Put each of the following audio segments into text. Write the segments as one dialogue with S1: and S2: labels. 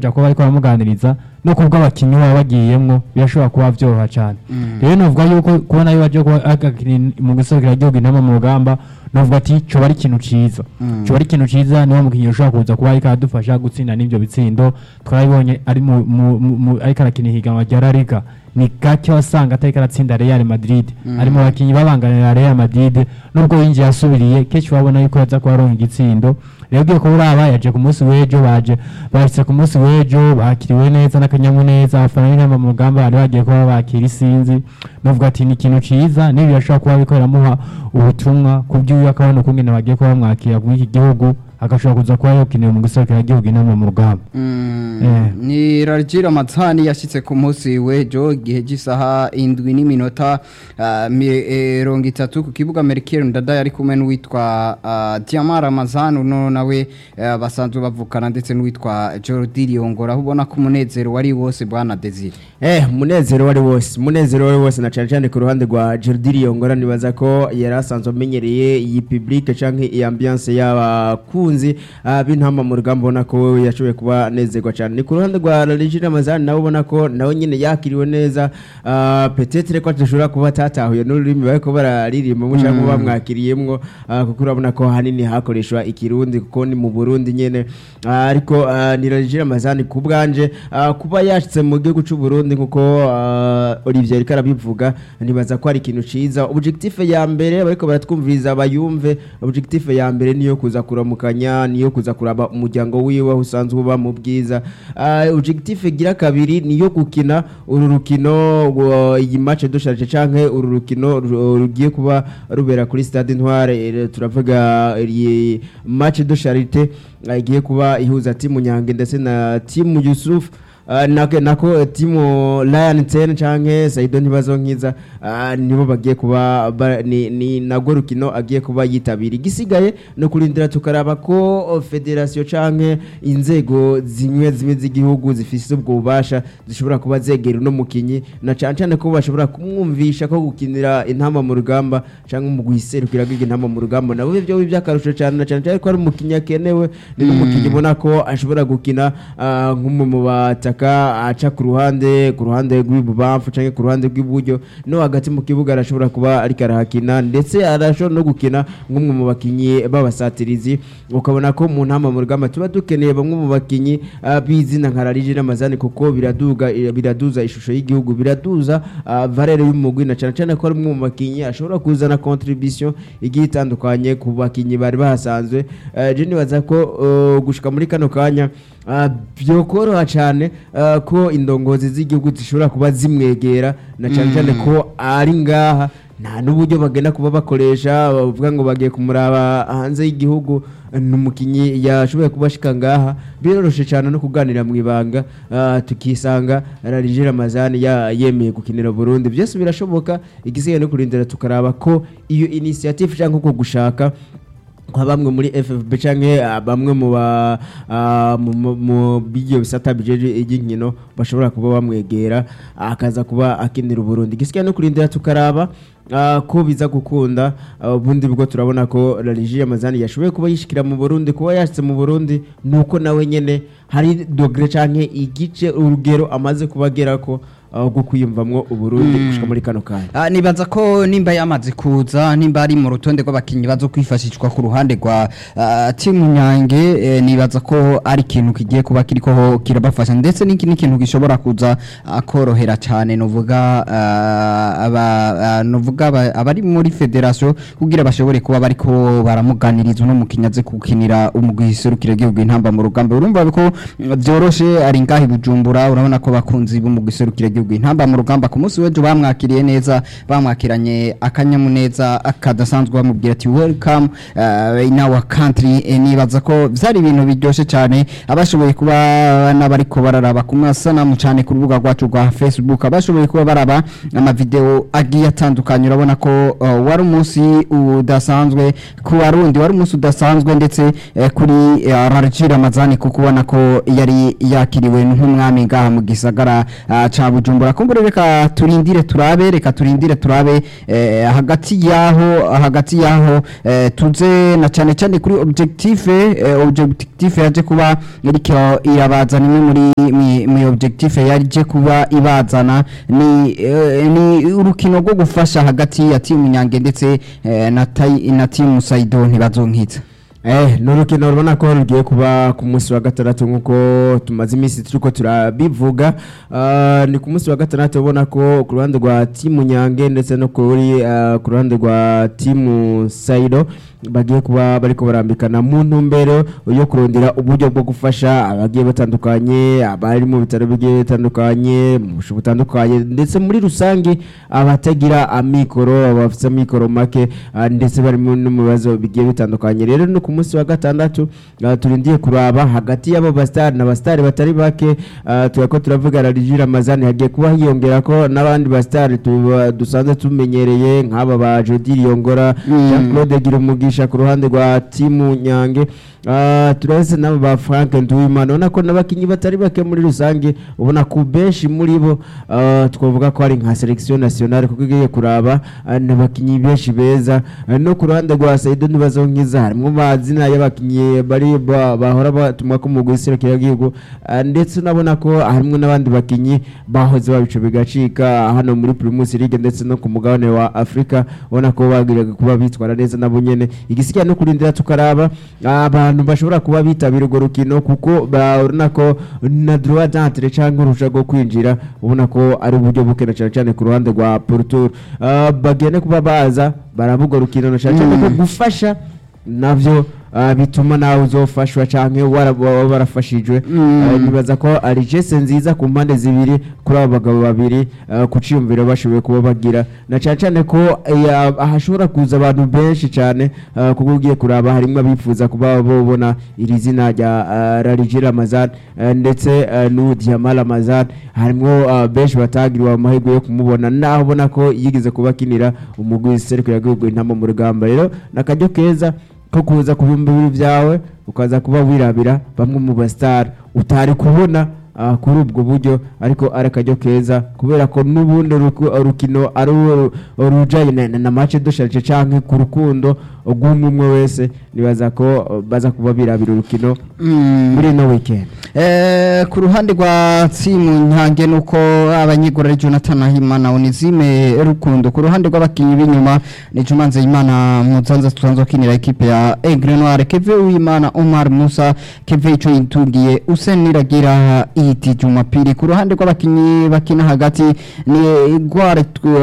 S1: kuba bariko baramuganiriza no kubwo abakinnyi baba bagiyemwo birashobora kuba vyoroha cane rero novuga yuko kubona yo baje kuba agakina mu guserukira igihugu intama mu rugamba novuga ati coba ari ikintu ciza coba ari ikintu ciza niwo mukinnyi ushobora kuza kuba ariko aradufasha gutsinda n'ivyo bitsindo twarabibonye ari mu- mu- mu- mu- ariko arakina ihiganwa rya La Liga ni gake wasanga atariko aratsinda Real Madrid ari mu bakinnyi babanganira Real Madrid nubwo yinjiye asubiriye kenshi wabona yuko yaza kuba aronka igitsindo rero ugiye kuba uraba yaje ku munsi w'ejo baje bashitse ku munsi w'ejo bakiriwe neza n'akanyamuneza abafana b'intama mu rugamba bari bagiye kuba bakira isinzi novuga ati ni ikintu ciza n'ibi birashobora kuba biriko biramuha ubutumwa ku by'uyu akabona ukungene bagiye kuba bamwakira muri iki gihugu agashobora kuza kuba yokinira mu guserukira igihugu intama mu rugamba Eh.
S2: ni rargira amatsani yashyitse ku munsi w'ejo igihe cy'isaha indwi n'iminota ah, mirongo itatu ku kibuga merikeri ndada yari kumwe n'uwitwa ah, diama ramazan uno nawe ah, basanzwe bavukana ndetse n'uwitwa jordi riyongora aho ubona ko umunezero wari wose bwana desire
S3: Eh, munezero wari wose munezero wari wose na cyane cyane ku ruhande rwa Jordi Riyongora nibaza ko yari asanzwe amenyereye iyi public canke iyi ambiance y'abakunzi ah, b'intama mu rugamba ubona ko yashoboye kuba nezerwa cyane ni ku ruhande rwa Regina Ramazani nawe ubona ko nawe nyine yakiriwe neza ah, peut-être ko adashobora kuba atatahuye n'ururimi bariko bararirimba mu cyangwa bamwakiriyemwo ah, kuko urabona ko hanini hakoreshwa ikirundi kuko ni mu Burundi nyene Ah, ariko ah, ni Regina Ramazani ku bwanje ah, kuba yashitse mu gihugu cy'u Burundi nkuko ah, Olivier ariko arabivuga nibaza ko ari ikintu ciza objectif ya mbere bariko baratwumviriza bayumve objectif ya mbere niyo kuza kuramukanya niyo kuza kuraba umuryango wiwe aho usanzwe uba mu bwiza Ah, objectif gira kabiri niyo gukina uru rukino rwa- iyi match dushaje canke uru rukino ru- rugiye kuba rubera kuri stade Intware eh, turavuga iyi match de charité ah, igiye kuba ihuza timu Nyange ndetse na timu Yusuf Uh, nako, nako eh, timu Lion 10 canke Saido ntibazo nkiza uh, nibo bagiye kuba ba, ni, ni nagwo rukino agiye kuba yitabira igisigaye no kurindira tukaraba ko oh, federation canke inzego zimwe zimwe z'igihugu zifise ubwo bubasha zishobora kuba zegera uno mukinyi na cane cane ko bashobora kumwumvisha ko gukinira intama mu rugamba canke mu guhiserukira giga intama mu rugamba nabo byo by'akarusho cane na cane cane ko ari umukinyi akenewe ni n'umukinyi ubona ko ashobora gukina ah, nk'umwe mu bataka aca ku ruhande ku ruhande rw'ibubamfu canke ku ruhande rw'iburyo no hagati mu kibuga arashobora kuba ariko arahakina ndetse arashobora no gukina nk'umwe mu bakinyi b'abasatirizi ukabona ko mu ntama mu rugamba tuba dukeneye bamwe mu bakinyi ah, b'izina nka Larije n'Amazani kuko biraduga biraduza ishusho y'igihugu biraduza ah, valeur y'umugwi na cane cane ko ari umwe mu bakinyi ashobora kuzana contribution igiye itandukanye ku bakinyi bari bahasanzwe Eh, je nibaza ko eh, gushika muri kano kanya ah, byokoroha cyane ah, ko indongozi z'igihugu zishobora kuba zimwegera na cyane cyane ko ari ngaha nta n'uburyo bagenda kuba bakoresha bavuga ngo bagiye kumuraba hanze y'igihugu ni umukinnyi yashoboye kuba ashika ngaha biroroshye cyane no kuganira mu ibanga ah, tukisanga Larije Ramazani ya- yemeye gukinira Burundi byose birashoboka igisigaye no kurindira tukaraba ko iyo initiative cyangwa uko gushaka nka bamwe muri FFB canke ah, bamwe mu ba ah, mu- mu- mu bigiye bisata bijeje iginkino bashobora kuba bamwegera akaza kuba akinira Burundi gisigaye no kurindira tukaraba ah, ko biza gukunda ah, ubundi bwo turabona ko Larije Amazani yashoboye kuba yishikira mu Burundi kuba yashitse mu Burundi nuko nawe nyene hari dogre canke igice urugero amaze kubagerako ah, bwo kwiyumvamwo Uburundi gushika muri kano kanya
S2: Ah, nibaza ko nimba yamaze kuza nimba ari mu rutonde rw'abakinnyi bazo kwifashishwa ku ruhande rwa ah, timu nyange eh, nibaza ko ari ikintu kigiye kuba kiriko kirabafasha ndetse n'iki n'ikintu gishobora kuza ah, korohera cyane novuga ah, aba ah, novuga aba- abari muri federation kugira bashobore kuba bariko baramuganiriza uno mukinnyi aze kukinira umugwi serukira igihugu intamba mu rugamba urumva ko mm, byoroshe ari ngahi bujumbura urabona ko bakunzi b'umugwi serukira igihugu intamba mu rugamba ku munsi w'ejo bamwakiriye neza bamwakiranye akanyamuneza kadasanzwe bamubwira ati welcome uh, in our country Eh, nibaza ko vyari ibintu biryoshe cyane abashoboye kuba n'abariko bararaba ku masanamu cyane ku rubuga rwacu rwa facebook abashoboye kuba baraba amavideo agiye atandukanye bitandukanye urabona ko uh, wari umunsi udasanzwe ku barundi wari umunsi udasanzwe ndetse eh, kuri uh, Rarji Ramazani kuko ubona ko yari yakiriwe nk'umwami ngaha mu gisagara uh, ca Bujumbura kumbure reka turindire turabe reka turindire turabe eh, hagati yaho hagati yaho eh, tuze na cyane cyane kuri objectif eh, objectif yaje kuba iriko irabazana imwe muri mi- mi objectif yaje kuba ibazana ni eh, ni urukino rwo gufasha hagati ya timu Nyange ndetse eh, na tai- na timu Saido ntibazonkitsa
S3: Eh, ni urukino rubona ko rugiye kuba ku munsi wa gatandatu nk'uko tumaze iminsi turiko turabivuga Ah, ni ku munsi wa gatandatu ubona ko ku ruhande rwa timu nyange ndetse no kuri ah, ku ruhande rwa timu sayido bagiye kuba bariko barambikana mu ntumbero yo kurondera uburyo bwo gufasha abagiye batandukanye abari mu bitaro bigiye bitandukanye mu busho butandukanye ndetse muri rusange abatagira amikoro abafite amikoro make ah, ndetse bari mu- no mu bibazo bigiye bitandukanye rero no ku munsi wa gatandatu ah, turindiye kuraba hagati y'abo basitari n'abasitari batari bake ah, turako turavuga Rariji Ramazani hagiye kuba hiyongera ko n'abandi basitari tuba- dusanzwe tumenyereye nk'aba ba Jody Yongora
S2: Mm.
S3: Jean Claude Girumugisha ku ruhande rwa timu Nyange Ah, turahise n'abo ba Frank Nduwimana ubona ko n'abakinnyi batari bake muri rusange ubona ku benshi muri bo ah, twavuga ko ari nka selection nationale kuko igiye kuraba ah, n'abakinnyi benshi beza Ah, no ku ruhande rwa Saido ntibazonkiza harimo amazina y'abakinnyi bari ba- bahora batumwa ko mu guserukira igihugu Ah, ndetse unabona ko harimo n'abandi bakinnyi bahoze babico bigacika hano muri Primus League ndetse no ku mugabane wa Afrika ubona ko bagiraga kuba bitwara neza nabo nyene igisigaye no kurindira tukaraba abantu bashobora kuba bitabira urwo rukino kuko urabona ko na droit d'entrée cyangwa uruhushya rwo kwinjira ubona ko ari uburyo bukena cyane cyane ku ruhande rwa Porto Ah, bagende kuba baza baravuga urukino na cyane cyane ko gufasha navyo ah, bituma nawe uzofashwa canke wara- waba warafashijwe
S2: Mm.
S3: Ah, nibaza ko ari geste nziza ku mpande zibiri kuri abo bagabo babiri ah, ku ciyumviro bashoboye kuba bagira na cyane cyane ko eh, ahashobora kuza abantu benshi cyane ah, kuko ugiye kuraba harimo abifuza kuba babona iri zina rya ah, Rariji Ramazan ah, ndetse ah, n'ubu Diama Ramazan harimo ah, benshi batagiriwe amahirwe yo kumubona naho ubona ko yigeze kuba akinira umugwi w'iserukira gihugu intama mu rugamba rero nakajyo keza ko kuza ku bihumbi bibiri byawe ukaza kuba wirabira bamwe mu basitari utari kubona ah, kuri ubwo buryo ariko ari akaryo keza kubera ko n'ubundi uruku- urukino ari uru- urujanye na- na- na mace dusharije canke ku rukundo rw'umwe umwe wese nibaza ko uh, baza kuba birabira urukino muri ino weekend
S2: Eh, ku ruhande rwa timu nyange nuko abanyegura ari Jonathan Ahimana Onizime Rukundo ku ruhande rw'abakinyi b'inyuma ni Juma Nzeyimana Muzanza tutanzo kinira equipe ya Aigle Noir Keve Uwimana Omar Musa Keve ico yitungiye Usen Niragira Iti Jumapili ku ruhande rw'abakinyi bakina hagati ni Gware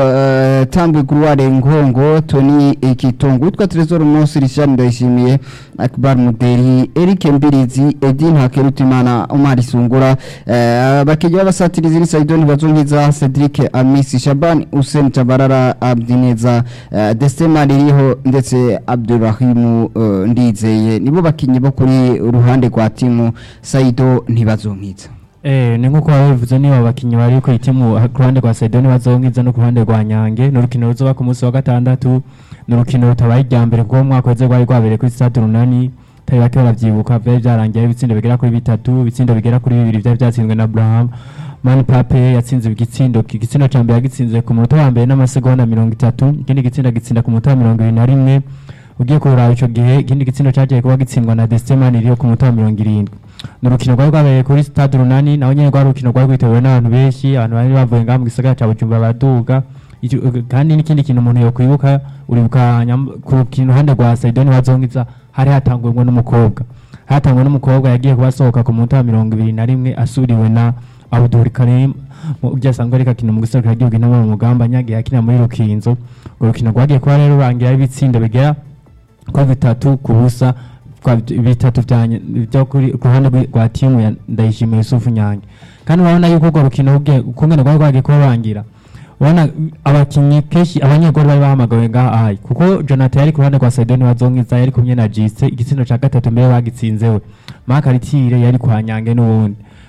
S2: uh, Tambwe Gware Ngongo Tony Ikitongo witwa Trezor Musi Richard Ndayishimiye Akbar Muderi Eric Mbirizi Edin Hakerutimana Omar Sungura eh, abakinyi b'abasatirizi ni Saidoni Bazonkiza Cedric Amisi Shaban Hussein Tabarara Abdineza eh, Desema ririho ndetse Abdurrahim eh, Ndizeye nibo bakinyi bo kuri uruhande rwa timu Saido ntibazonkiza
S1: Eh, ni nkuko wabivuze niba abakinyi bari ku itimu ku ruhande rwa Saidoni bazonkiza no ku ruhande rwa Nyange ni urukino ruzoba ku munsi wa gatandatu ni urukino rutabaye irya mbere kuko mu mwaka weze rwari rwabereye kuri stade runani tari bake baravyibuka vyari vyarangiye ibitsindo bigera kuri bitatu ibitsindo bigera kuri bibiri vyari vyatsinzwe na Abraham Mani Pape yatsinze igitsindo igitsindo ca mbere yagitsinze ku munota wa mbere n'amasegonda mirongo itatu ikindi gitsinda gitsinda ku munota wa mirongo ibiri na rimwe ugiye kuraba ico gihe ikindi gitsindo cagiye kuba gitsindwa na Destemani ririho ku munota wa mirongo irindwi ni urukino rwari rwabereye kuri stade runani naho nyene rwari urukino rwari rwitabiriwe n'abantu benshi abantu bari bavuye ngaha mu gisagara ca Bujumbura baraduga Ico- kandi n'ikindi kintu umuntu yokwibuka uribuka nyam- ku rukino ruhande rwa Saidoni Bazongiza hari hatangujwe n'umukobwa hatangwe n'umukobwa yagiye kuba asohoka ku munota wa mirongo ibiri na rimwe asuriwe na Abdul Karim ujya asanzwe ariko akina mu giserukira gihugu inama mu mugamba nyagiye akina muri Rukinzo urwo rukino rwagiye kuba rero rurangira ibitsindo bigera kuri bitatu ku busa kwa bitatu vya nye- vyo kuri ku ruhande rwi- rwa timu ya Ndayishimiye Yusufu Nyange kandi urabona yuko urwo rukino rugiye ukungene rwari rwagiye kuba rurangira ubona abakinyi kenshi abanyegori bari bahamagawe ngaha ahayi kuko Jonathan yari ku ruhande rwa Saidoni Bazonkiza yari kumwe na Jise igitsindo ca gatatu mbere bagitsinzewe Mark Aritire yari kwa Nyange n'ubundi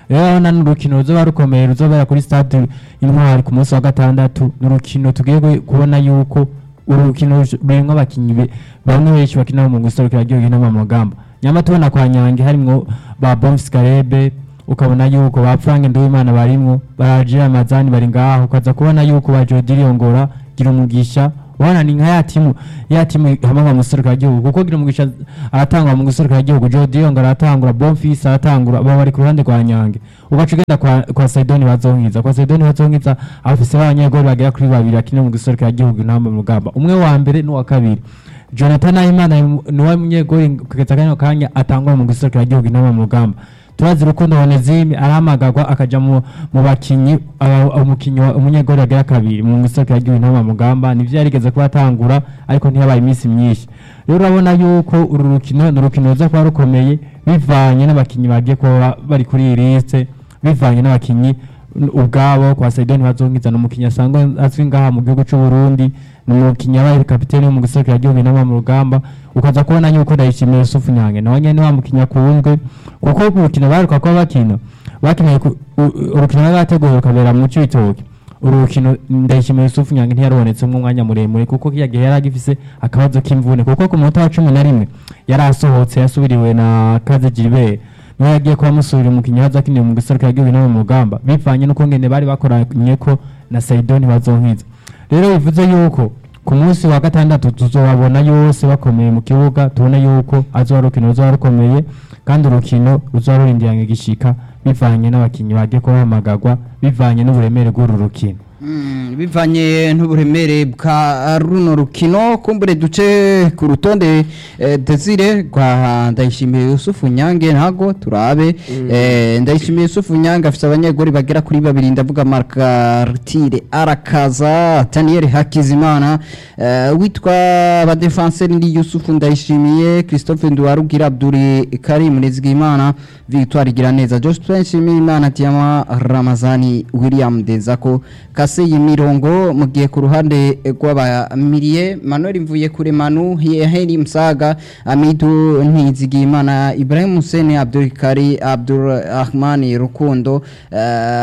S1: rero urabona ni urukino ruzoba rukomeye ruzobera kuri stade intwari ku munsi wa gatandatu ni urukino tugiye gu- kubona yuko uru rukino rush- rurimwo abakinyi be- bamwe benshi bakina mu guserukira igihugu no mu mugamba nyama tubona kwa nyange harimwo ba Bonfils Karebe ukabona yuko ba Frank Nduwimana barimwo barajira amazani bari ngaho ukaza kubona yuko ba Jody Riongora gira umugisha wana ni nka ya timu ya timu hamwe mu guserukira igihugu kuko gira umugisha aratangwa mu guserukira igihugu Jody Riongora aratangura Bonfils aratangura baba bari ku ruhande rwa Nyange ugaca ugenda kwa, kwa Saidoni bazonkiza kwa Saidoni bazonkiza abafise b'abanyegoli bagera kuri babiri akina mu guserukira igihugu intamba mu rugamba umwe wa mbere n'uwa kabiri Jonathan Nahimana ni wa munyegoli kugeza kano kanya atangwa mu guserukira igihugu intamba mu rugamba turazi rukundo Onezime arahamagagwa akaja mu, mu bakinyi aba- umukinyi wa- umunyegoli agera kabiri mu guserukira igihugu intamba mu rugamba nivyo yarigeze kuba atangura ariko ntiyabaye iminsi myinshi rero urabona yuko uru rukino ni urukino ruza kuba rukomeye bivanye n'abakinyi bagiye kuba bari kuri iyi liste bivanye n'abakinyi n- ubwabo kwa Saidoni bazongiza ni umukinyi asanzwe azwi ngaha mu gihugu c'u Burundi ni umukinyi yabaye kapiteni wo mu guserukira igihugu inama mu rugamba ukaza kubona yuko ndayishimiye Yusufu Nyange nawe nyene wa mukinyi akunzwe kuko ku rukino baheruka kuba bakina bakiniye ku- u- u- urukino bari bateguye rukabera mu Cibitoke uru rukino ndayishimiye Yusufu Nyange ntiyarubonetsemo umwanya muremure kuko kiya gihe yari agifise akabazo k'imvune kuko ku munota wa cumi na rimwe yari asohotse yasubiriwe na Kaze Gilbert niwe yagiye kuba amusubira umukinnyi haza akiniye mu guserukira igihugu no mu rugamba bivanye n'ukungene bari bakoranye ko na Saidoni bazonkiza rero bivuze yuko ku munsi wa gatandatu tuzobabona yose bakomeye mu kibuga tubone yuko azoba urukino ruzoba rukomeye kandi urukino ruzoba rurindiranye gishika bivanye n'abakinnyi bagiye kuba bahamagagwa bivanye n'uburemere bw'uru rukino
S2: Mm, bivanye n'uburemere bwa runo rukino kumbure duce ku rutonde eh, Desire rwa Ndayishimiye Yusufu Nyange ntago turabe eh, Ndayishimiye Yusufu Nyange afite abanyegori bagera kuri babiri ndavuga Marcartire Arakaza Daniel Hakizimana eh, witwa ba defenseur ni Yusufu Ndayishimiye Christophe Nduwarugira Abduri Karim Nizigimana Victoire Giraneza Joshua Nshimiyimana Tiama Ramazani William Dezako kase y'imirongo mu gihe ku ruhande rw'abamiriye Manuel Mvuye kure Manu Heri Msaga Amidu Ntizigimana Ibrahim Hussein Abdul Kari Abdul Rahman Rukundo eh,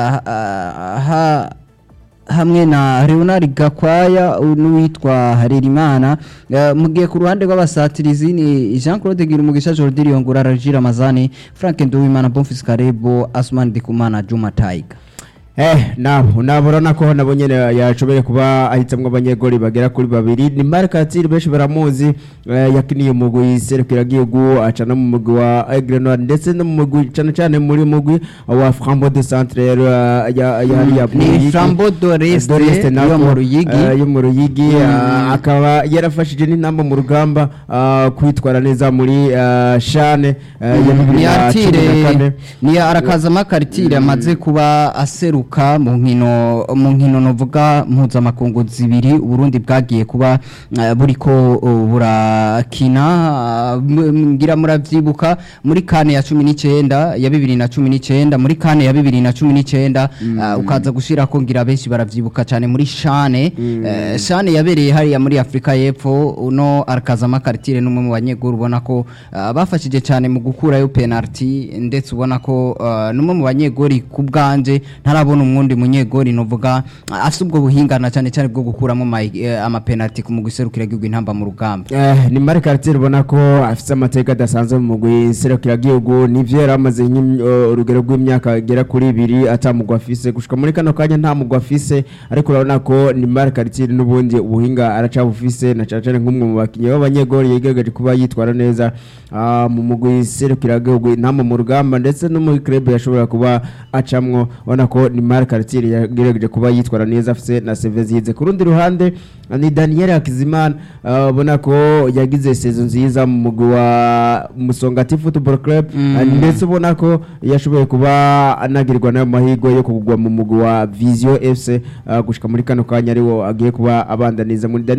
S2: ha hamwe na Leonard Gakwaya n'uwitwa Harerimana uh, mu gihe ku ruhande rw'abasatirizi ni Jean Claude Girumugisha Jordi Riongura Rajira Ramazani Frank Nduwimana Bonfils Karebo Asman Dikumana Juma Taiga
S3: Eh, nabo naburana ko nabo nyene yashoboye kuba ahitamwe abanyegoli bagera kuri babiri ni Marc Atiri benshi baramuzi eh, yakiniye umugwi serukira gihugu acana mu mugwi wa Aigle Noir ndetse no mu mugwi cyane cyane muri mugwi wa Frambo de Centre ya ya ya ya
S2: ni Flambeau de l'Est yo mu Ruyigi.
S3: yo mu Ruyigi ah, akaba yarafashije n'intamba mu rugamba ah, kwitwara neza muri ah, Shane ah, ya bibiri
S2: ni
S3: na cumi na kane
S2: Artire ni arakazama Kartire amaze kuba aseruka mu nkino mu nkino novuga mpuzamakungu zibiri Burundi bwagiye kuba eh, buriko uh, burakina ah, m- ngira muravyibuka muri kane ya 19 ya 2019 muri kane ya 2019 ah, ukaza gushira ko ngira benshi baravyibuka cyane muri Shane eh, Shane yabereye hariya muri Afrika y'Epfo uno arakazama Kartire n'umwe mu banyeguru ubona ko ah, bafashije cyane mu gukurayo penalty ndetse ubona ko ah, n'umwe mu banyegori ku bwanje ntarabona umwundi munyegori novuga ah, afite ubwo buhingana cyane cyane bwo gukuramo ama- eh, ama penalty ku mugwi serukira gihugu intamba mu rugamba
S3: Eh, ni Marc Cartier ubona ko afite amateka adasanzwe mu mugwi serukiragihugu nivyo yari amaze nk'im- uh, urugero rw'imyaka igera kuri ibiri atamugwa afise gushika muri kano kanya nta mugwa afise ariko urabona ko ni Marc Cartier n'ubundi ubuhinga aracabufise na cane cane nk'umwe mu bakinyi b'abanyegoli yigerageje kuba yitwara neza ah, mu mugwi serukiragihugu intama mu rugamba ndetse no muri club yashobora kuba acamwo ubona ko ni Marc Cartier yagerageje kuba yitwara neza afise na CV zize ku rundi ruhande ni Daniel Hakizimana ah, ubona ko yagize sezo nziza mu mugwi wa Musongati Football Club
S2: Mm.
S3: ah, ndetse ubona ko yashoboye kuba anagirwa nayo mahirwe yo kugwa mu mugwi wa Vision FC ah, gushika muri kano kanya ariwo agiye kuba abandaniza muri Daniel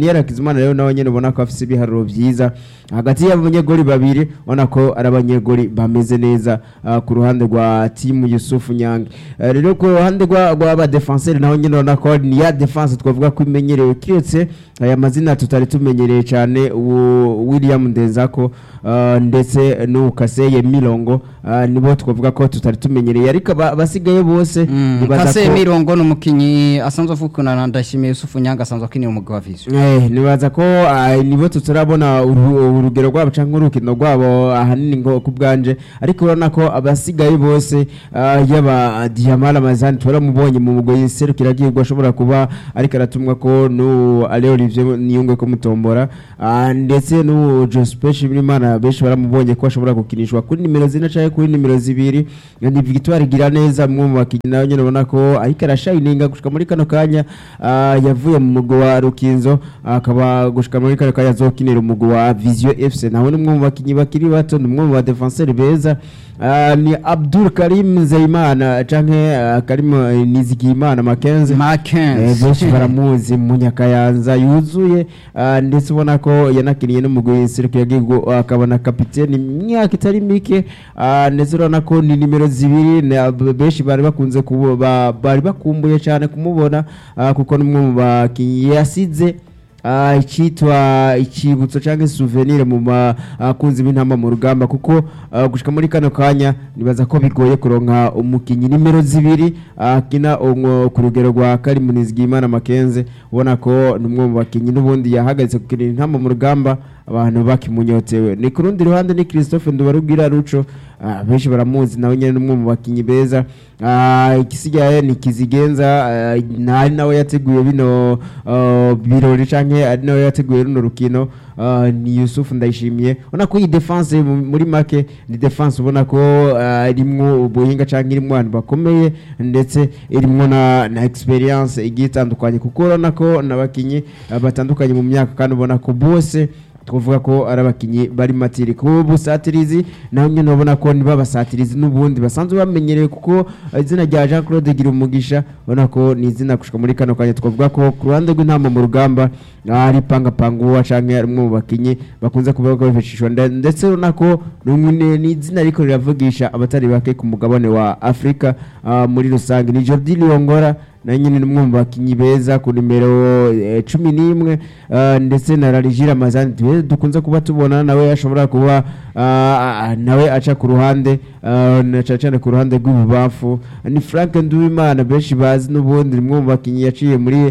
S3: Daniel Hakizimana rero nawe nyene ubona ko afise ibiharuro vyiza hagati y'abanyegoli babiri ubona ko ari abanyegoli bameze neza ah, ku ruhande rwa timu Yusufu Nyange Eh, rero ku ruhande rwa rw'aba defenseur naho nyene ubona ko ni ya defense twavuga ko imenyerewe kiretse aya mazina tutari tumenyereye cyane uwo William Ndenzako ah, ndetse n'ukaseye Milongo ah, nibo twavuga ko tutari tumenyereye ariko aba- abasigaye bose nibaza
S2: kase
S3: ko-
S2: mirongo ni umukinnyi asanzwe avukana na ndashimiye yusufu nyanga asanzwe akinira umugabo wa vision
S3: Eh, nibaza ko ah, nibo tutarabona uru- urugero rwabo cyangwa urukino rwabo ahanini ngo ku bwanje ariko urabona ko abasigaye bose ah, yaba Diamara Mazani turamubonye mu mugoyi serukiragirwa ashobora kuba ariko aratumwa ko n'uwo Ale Olivier Niyungwe ko mutombora ah, ndetse n'uwo Joseph Shimimana benshi baramubonye ko ashobora gukinishwa kuri nimero zine cyangwa kuri nimero zibiri ni Victoire Giraneza mwe mu bakinnyi nawe nyine ubona ko ariko arashayininga gushika muri kano kanya ah, yavuye mu mugwi wa Rukinzo akaba gushika muri kano kanya azokinira umugwi wa Vision FC nawe ni umwe mu bakinnyi bakiri bato ni umwe mu ba defenseur beza Ah, ni Abdul Karim Zeimana canke ah, Karim eh, Nizigimana Makenze Eh,
S2: makenzi
S3: benshi baramuzi mu nyakayanza yuzuye ah, ndetse ubona ko yanakiniye n'umugwi serukiragihugu akabona kapiteni imyaka itari mike ah, ndetse urabona ko ni nimero zibiri na- b- benshi bari bakunze kubo- ba- bari bakumbuye cyane kumubona ah, kuko n'umwe mu bakinnyi yasize ah, icyitwa icyibutso cyangwa souvenir mu bakunzi b'intama mu rugamba kuko ah, gushika muri kano kanya nibaza ko bigoye kuronka umukinnyi nimero zibiri akina umwo ku rugero rwa Karimunizigimana Makenze ubona ko ni umwe mu bakinnyi n'ubundi yahagaritse gukinira intama mu rugamba abantu bakimunyotewe ni ku rundi ruhande ni Christophe Ndubarubwira Ruco ah, benshi baramuzi nawe nyine ni umwe mu bakinnyi beza Ah, igisigaye ni Kizigenza ah, na- ari nawe yateguye bino ah, birori canke ari nawe yateguye runo rukino ah, ni Yusuf Ndayishimiye ubona ko iyi defense mu- muri make ni defense ubona ko ah, irimwo ubuhinga canke irimwo abantu bakomeye ndetse irimwo na, na experience igiye itandukanye kuko urabona ko n'abakinyi ah, batandukanye mu myaka kandi ubona ko bose twavuga ko ari abakinnyi bari matiri ku busatirizi naho nyine ubona ko niba abasatirizi n'ubundi basanzwe bamenyereye kuko izina rya Jean Claude Girumugisha ubona ko ni izina gushika muri kano kanya twavuga ko ku ruhande rw'intama mu rugamba ari pangapanga uwo canke ari umwe mu bakinnyi bakunze kuba bifashishwa nde- ndetse urabona ko ni umwe- ni ni izina ariko riravugisha abatari bake ku mugabane wa Afrika ah, muri rusange ni Jordi Liongora na nyine ni umwe mu bakinnyi beza ku nimero eh, cumi n'imwe ah, ndetse na Rarigira Mazani tuwe dukunze kuba tubona nawe ashobora kuba ah, ah, nawe aca ku ruhande ah, na cyane cyane ku ruhande rw'ibubafu ni Frank Nduwimana benshi bazi n'ubundi ni umwe mu bakinnyi yaciye muri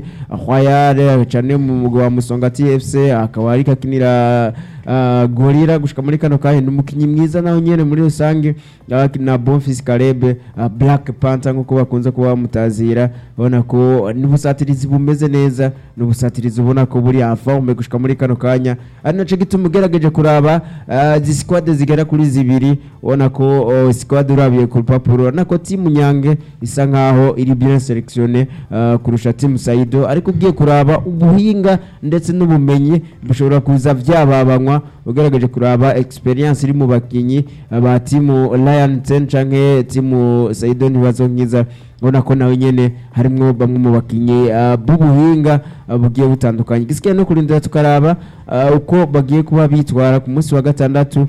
S3: Royal cyane mu mugwa wa Musonga TFC akaba ariko akinira ah, Gorira gushika muri kano kanya ni umukinnyi mwiza nawe nyene muri rusange ah, na Bonfils Kalebe ah, Black Panther nkuko bakunze kuba bamutazira ubona ko n'ubusatirizi bumeze neza n'ubusatirizi ubona ko buri en forme gushika muri kano kanya ari naco gituma ugerageje kuraba ah, izi squad zigera kuri zibiri ubona ko oh, squad urabiye ku rupapuro urabona ko timu Nyange isa nkaho iri bien sélectionné ah, kurusha timu Saido ariko ugiye kuraba ubuhinga ndetse n'ubumenyi bushobora kuza vyababanywa ugerageje kuraba experience iri mu bakinyi ah, ba timu Lion 10 canke timu Saido ntibazonkiza ubona ko nawe nyene harimwo bamwe mu bakinyi ah, b'ubuhinga ah, bugiye butandukanye gisigaye no kurindira tukaraba ah, uko bagiye kuba bitwara ku munsi wa gatandatu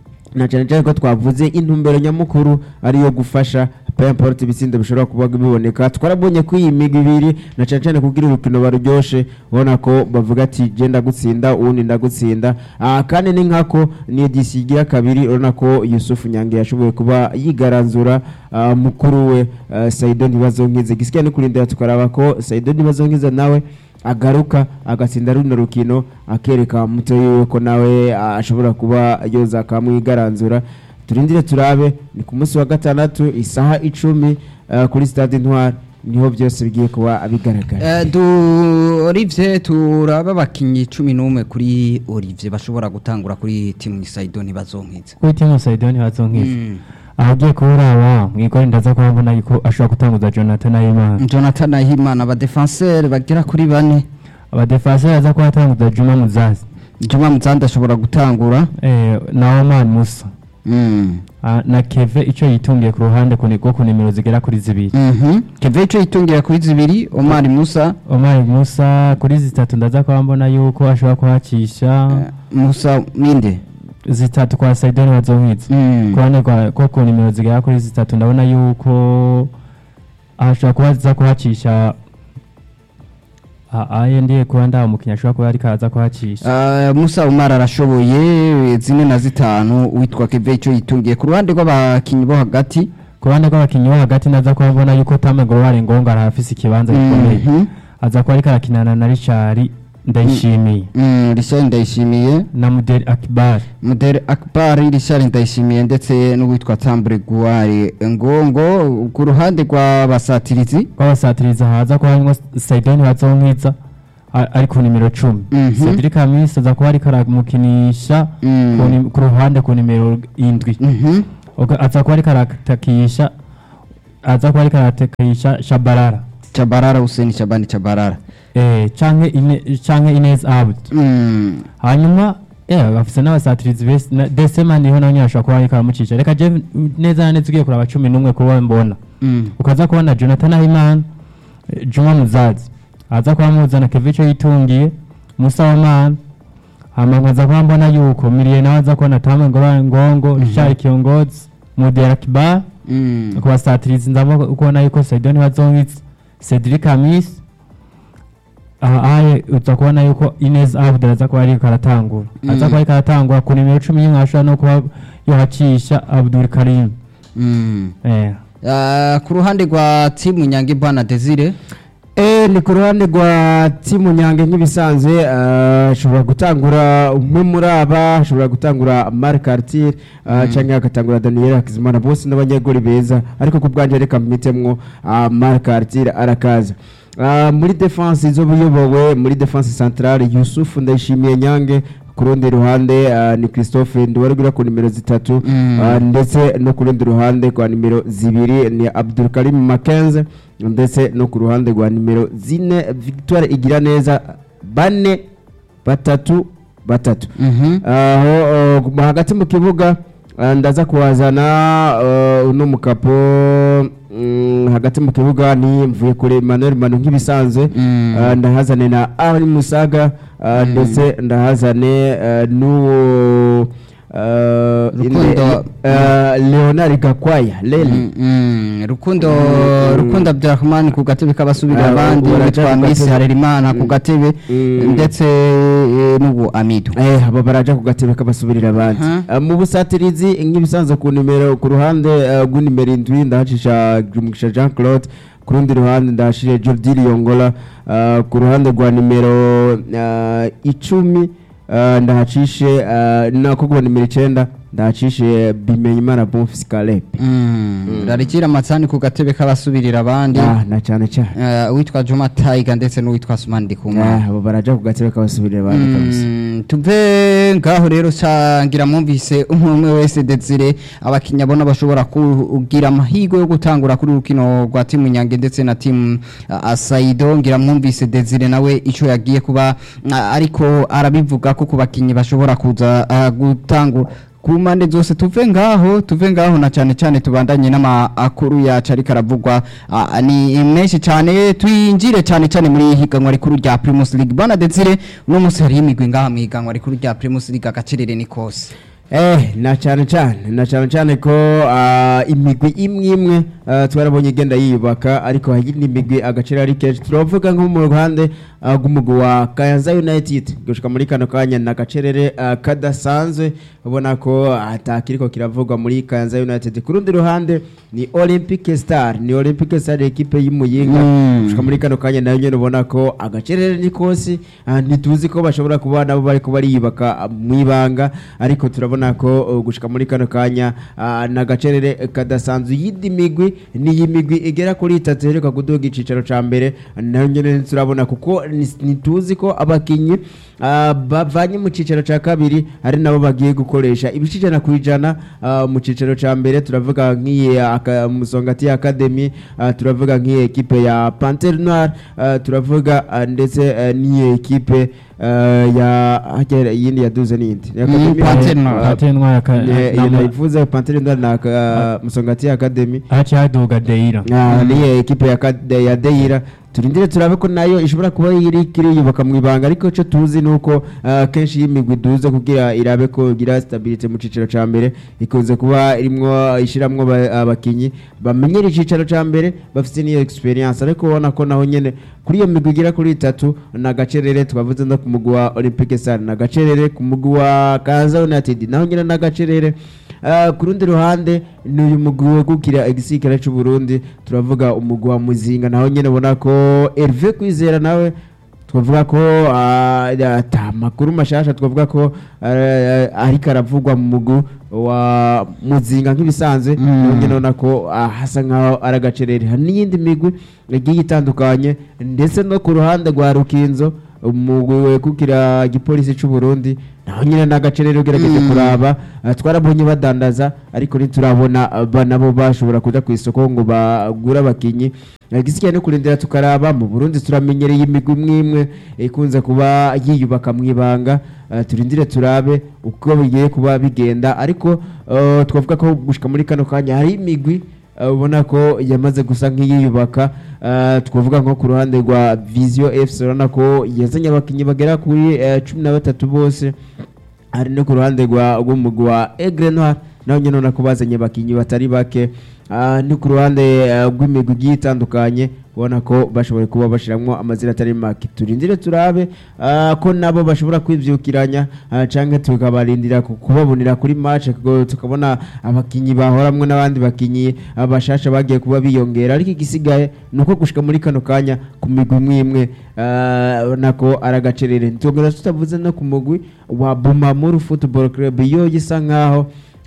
S3: na cyane cyane ko twavuze intumbero nyamukuru ariyo gufasha peu importe ibitsindo bishobora kuba biboneka twarabonye ko iyi migwi ibiri na cyane cyane kugira urukino baruryoshe ubona ko bavuga ati je ndagutsinda uwundi ndagutsinda ah, kandi ni nkako ni edisi igira kabiri urabona ko Yusufu Nyange yashoboye kuba yigaranzura ah, mukuru we ah, Saido Ntibazonkize gisigaye no kurindira tukaraba ko Saido Ntibazonkize nawe agaruka agatsinda runo rukino akereka muto yiwe ko nawe ah, ashobora kuba yoza akamwigaranzura turindire turabe ni ku munsi wa gatandatu isaha icumi ah, kuri stade intwari niho byose bigiye kuba bigaragara
S2: Eh, du Olivier turaba abakinnyi cumi n'umwe kuri Olivier bashobora gutangura kuri timu Saido ntibazonkiza
S1: kuri timu Saido ntibazonkiza
S2: Mm.
S1: aho ugiye kuraba mwigore ndaza kuba mbona yuko ashobora gutanguza Jonathan Ayimana
S2: Jonathan Ahimana abadefenseur bagera kuri bane
S1: abadefenseur aza kuba atanguza Juma Muzazi
S2: Juma Muzanda ashobora gutangura
S1: eh, na Oman Musa
S2: Mm.
S1: Ah, na keve ico yitungiye ku ruhande ku ni- rwo ku nimero zigera kuri zibiri
S2: Mhm. keve ico yitungira kuri zibiri omar musa
S1: omar musa kuri zitatu ndaza kuba mbona yuko ashobora kuhacisha
S2: eh, musa ninde
S1: zitatu kwa saidoni bazonkwiza
S2: Mm.
S1: ku ruhande rwa- ko ku nimero zigera kuri zitatu ndabona yuko ashobora kuba aza kuhacisha Ah, aye ndiye kuba ndaha umukinnyi ashobora kuba ariko araza kuhacisha
S2: Ah, musa umar arashoboye zine na zitanu witwa keve ico yitungiye ku ruhande rw'abakinyi bo hagati
S1: ku ruhande rw'abakinnyi bo hagati ndaza kuba mbona yuko tame gorowari ngonga arahafise ikibanza gikomeye
S2: Mhm.
S1: aza kuba ariko arakinana na richard ndayishimiye
S2: Mm, Richard ndayishimiye
S1: na muderi akibari
S2: Mudere Akbar Richard ndayishimiye ndetse n'uwitwa Tambre Guare Ngongo ku ruhande rw'abasatirizi
S1: rw'abasatiriza haza kuba harimo saidoni bazonkwiza a- ari ku nimero cumi
S2: Mhm.
S1: cedric hamisi aza kuba ariko aramukinisha
S2: Mm.
S1: ku nim- ku ruhande ku nimero indwi
S2: Mhm.
S1: Ubwo aza kuba ariko aratakisha aza kuba ariko aratakisha shabarara
S2: Chabarara Hussein Shabani Chabarara
S1: eh, canke ine, canke inez abd
S2: Mm.
S1: hanyuma yeah, bafise n'abasatirizi bese na- desema niho nawe nyine ashobora kuba ariko aramucisha reka je neza na neza ugiye kuraba cumi n'umwe kuba mbona
S2: Mm.
S1: ukaza kubona jonathan ahimana eh, juma muzazi aza kuba muzana kevico yitungiye musa wamana hama nkaza kuba mbona yuko miriye nawe aza kubona tame ngorane ngongo richard kiongozi mudera kibar
S2: Mm.
S1: ku basatirizi ndabona kubona yuko saidoni bazongitse cedric hamis aha aye uza kubona yuko inez abdul aza kuba ariko aratangura aza kuba ariko aratangura ku nimero cumi y'imwe ashobora no kuba yohacisha abdul karim
S2: Mm.
S1: eh.
S2: Ah, ku ruhande rwa timu Nyange Bwana Desire
S3: Eh, ni ku ruhande rwa timu nyange nk'ibisanzwe eh, ashobora gutangura umwe muri aba ashobora gutangura marc artir cyangwa agatangura daniel hakizimana bose n'abanyegori beza ariko ku bwanjye reka mpitemwo ah, marc artir arakaza Ah, muri defense zo buyobowe muri defense centrale yusufu ndayishimiye nyange ku rundi ruhande ah, ni christophe ndiwarugura ku nimero zitatu
S2: Mm.
S3: ah, ndetse no ku rundi ruhande kwa nimero zibiri ni abdulkarim makenze ndetse no ku ruhande rwa nimero zine victoire igira neza bane batatu batatu
S2: Mhm.
S3: aho uh, hagati mu kibuga uh, ndaza kuhazana uh, uno mukapo mm, hagati mu kibuga ni mvuye kure Emmanuel Manu nk'ibisanzwe
S2: Mm.
S3: uh, ndahazane na Ari Musaga uh, ndetse ndahazane uh, n'uwo uh,
S2: Rukundo-
S3: uh, Leonard Gakwaya Lele
S2: Mm, mm. Rukundo
S3: Mm.
S2: Rukundo Abdurrahman ku gatebe k'abasubira
S3: Ah,
S2: abandi
S3: baraja
S2: witwa
S3: ku
S2: Miss
S3: gatebe.
S2: Harerimana ku
S3: Mm.
S2: gatebe
S3: Mm.
S2: ndetse eh, n'ubu Amidu
S3: Eh, aba baraja ku gatebe kabasubirira abandi
S2: Aha.
S3: Ah, mu busatirizi nk'ibisanzwe ku nimero ku ruhande ah, rw'inimero indwi ndahacisha Mugisha Jean Claude ku rundi ruhande ndahashije Jordi Liongola ah, ku ruhande rwa nimero ah, icumi ah, ndahacishe ah, nako kwa nimero icenda ndahacishe Bimenyimana Bonfils Caleb
S2: rarikira amatsani ku gatebe k'abasubirira abandi
S3: Ah, na cyane cyane
S2: Eh, uwitwa Juma Tiger ndetse n'uwitwa Sumani Ndikumana
S3: Ah, abo baraja ku gatebe kabasubirira abandi kabisa
S2: Mm, tuve ngaho rero cangira mwumvise umwe umwe wese Desire abakinya bona bashobora kugira amahirwe yo gutangura kuri rukino rwa timu Nyange ndetse na timu uh, Asaido ngira mwumvise Desire nawe ico yagiye kuba uh, ariko arabivuga ko ku bakinyi bashobora kuza uh, gutangura ku mpande zose tuve ngaho tuve ngaho na cyane cyane tubandanye n'amakuru yacu ariko aravugwa ah, ni menshi cyane twinjire cyane cyane muri higanwa rikuru rya Primus League bana Desire uno munsi hariho imigwi ngaha mu higanwa rikuru rya Primus League agacerere ni kose
S3: Eh, na cyane cyane na cyane cyane ko ah, imigwi imwe imwe ah, twarabonye igenda yiyubaka ariko hari indi migwi agaciro ari kenshi turavuga nko mu ruhande ah, rw'umugwi wa Kayanza United gushika muri kano kanya na gacerere ah, kadasanzwe ubona ko atakiriko kiravugwa muri Kayanza United ku rundi ruhande ni Olympic Star ni Olympic Star equipe y'Imuyinga
S2: Mm.
S3: gushika muri kano kanya nayo nyene ubona ko agacerere ni kose ah, ntituzi ko bashobora kuba nabo bariko bariyubaka ah, mwibanga ariko turabona ko uh, gushika muri kano kanya ah, na gacerere kadasanzwe yindi migwi ni iyi migwi igera kuri itatu iheruka kuduga icicaro ca mbere nayo nyene turabona kuko ni- ntituzi ko abakinyi ah, bavanye mu cicaro ca kabiri ari nabo bagiye gukora gukoresha ibice ijana ku ijana ah, mu cicaro ca mbere turavuga nk'iyi aka- musongati academy ah, turavuga nk'iyi ekipe ya panter noir ah, turavuga ah, ndetse eh, n'iyi ekipe ah, ya hajya iyindi yaduze n'iyindi Ni Academy,
S2: Panthère
S3: ah,
S2: Noire.
S1: Panthère Noire aka-
S3: eh, iyo
S1: nama-
S3: nayivuze panter noir na ah, musongati academy
S1: haciye haduga deira
S3: Ah, niyo ekipe ya Kade- ya Deira turindire turabe ko nayo ishobora kuba iri kiriyubaka mu ibanga ariko cyo tuzi nuko ah, kenshi y'imigwi duze kugira irabe ko igira stability mu cicaro ca mbere ikunze kuba irimwo ishiramwo ba- abakinyi bamenyera icicaro ca mbere bafite niyo experience ariko ubona ko naho nyene kuri iyo migwi igira kuri itatu na gacerere twavuze no ku mugwi wa Olympique Stars na gacerere ku mugwi wa Kaza United naho nyene na gacerere Ah, ku rundi ruhande ni uyu mugwi wegukira igisirikare c'u Burundi turavuga umugwi wa Muzinga naho nyene ubona ko Hervé Kwizera nawe twavuga ko ah, ata makuru mashasha twavuga ko ah, ariko aravugwa mu mugwi wa Muzinga nk'ibisanzwe
S2: Mm.
S3: naho nyene ubona ko ah, hasa nkaho ari agacerere hari n'iyindi migwi igiye itandukanye ndetse no ku ruhande rwa Rukinzo umugwi wegukira igipolisi c'u Burundi naho nyine n'agacerere ugerageje
S2: Mm.
S3: kuraba ah, twarabonye badandaza ariko ntiturabona ah, ba nabo bashobora kuja ku isoko ngo bagure abakinyi igisigaye no kurindira tukaraba mu Burundi turamenyereye imigwi imwe imwe ikunze kuba yiyubaka mu ibanga ah, turindire turabe uko bigiye kuba bigenda ariko ah, twavuga ko gushika muri kano kanya hari imigwi ah, ubona ko yamaze gusa nk'iyiyubaka ah, twavuga nko ku ruhande rwa Visio FC urabona ko yazanye abakinyi bagera kuri eh, cumi na batatu bose hari no ku ruhande rwa rw'umugwi wa Aigle Noir naho nyine ubona ko bazanye abakinyi batari bake Ah, no ku ruhande eh, rw'imigwi igiye itandukanye ubona ko bashoboye kuba bashiramwo amazina atari make turindire turabe ah, ko nabo bashobora kwivyukiranya ah, canke tukabarindira ku- kubabonera kuri match kuko tukabona abakinyi bahoramwo n'abandi bakinyi ah, bashasha bagiye kuba biyongera ariko igisigaye ni uko gushika muri kano kanya ku migwi imwe imwe ah, ubona ko ari agacerere ntitwongera tutavuze no ku mugwi wa Bumamuru Football Club yo gisa nkaho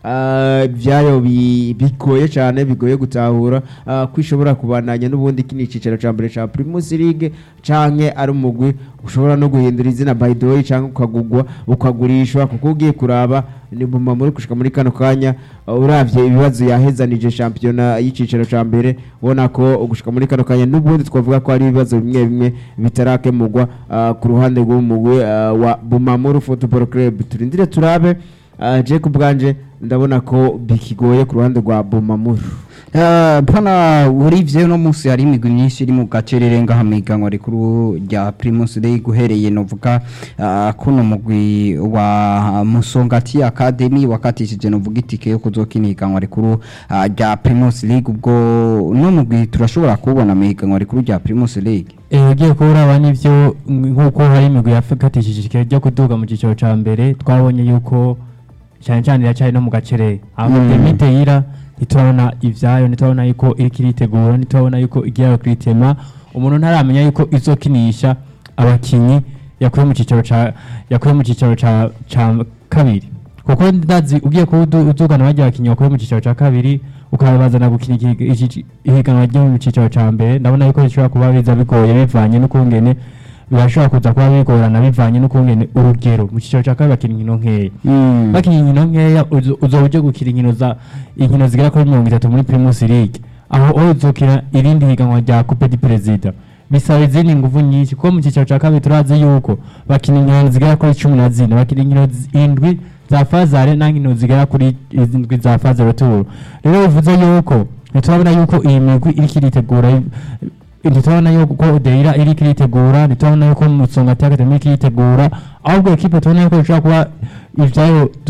S3: ah, ibyayo bi- bigoye cyane bigoye gutahura ah, ko ishobora kubandanya n'ubundi kino icicaro cya mbere cya Primus League canke ari umugwi ushobora no guhindura izina by the way canke ukagugwa ukagurishwa kuko ugiye kuraba ni Bumamuru gushika muri kano kanya ah, uravye ibibazo yahezanije shampiyona y'icicaro cya mbere ubona ko gushika muri kano kanya n'ubundi twavuga ko hari ibibazo bimwe bimwe bitarakemurwa ah, ku ruhande rw'umugwi ah, wa Bumamuru Football Club turindire turabe ah, je ku bwanje ndabona ko bikigoye ku ruhande rwa Bumamuru
S2: Eh, pana urivye no musi hari imigwi myinshi iri mu gacerere ngaha miganwa rikuru rya Primus League uhereye novuga uh, kuno mugwi wa Musongati Academy wakatishije novuga itike yo kuzokina ihiganwa rikuru uh, rya Primus League ubwo no mugwi turashobora kubona mu ihiganwa rikuru rya Primus League
S1: Eh, ugiye kuraba n'ivyo nk'uko hari imigwi yafatishije ikigero ryo kuduga mu cyiciro ca mbere twabonye yuko cyane cyane iracyari no mu gacerere aho
S2: Mm.
S1: demiteyira ntiturabona ivyayo ntiturabona yuko iriko iritegura ntiturabona yuko igiye kwitema umuntu ntaramenya yuko izokinisha abakinyi yakuye mu cicaro ca yakuye mu cicaro ca ca kabiri kuko ndazi ugiye kuba udu- udugana bajya abakinyi bakuye mu cicaro ca kabiri ukabazana gukina iki- iki- ihiganwa ryo mu cicaro ca mbere ndabona yuko bishobora kuba biza bigoye bivanye n'ukungene birashobora kuza kuba bigorana bivanye n'ukungene urugero mu cicaro ca kabiri bakina inkino nkeya
S2: mm.
S1: bakina inkino nkeya uzo- uzoba uje gukina inkino za inkino zigera kuri mirongo itatu muri primus league aho aho uzokina irindi higanwa rya coupe du perezida bisaba izindi nguvu nyinshi kuko mu cyiciro cya kabiri turazi yuko bakina inkino zigera kuri cumi na zine bakina inkino zi- indwi za fazare n'inkino zigera kuri izindwi za fazare turu rero bivuze yuko ntiturabona yuko iyi migwi iriko iritegura ntitubona yuko deira iriko iritegura ntitubona yuko musonga academy iriko iritegura ahubwo ekipe tubona yuko ishobora kuba ivyayo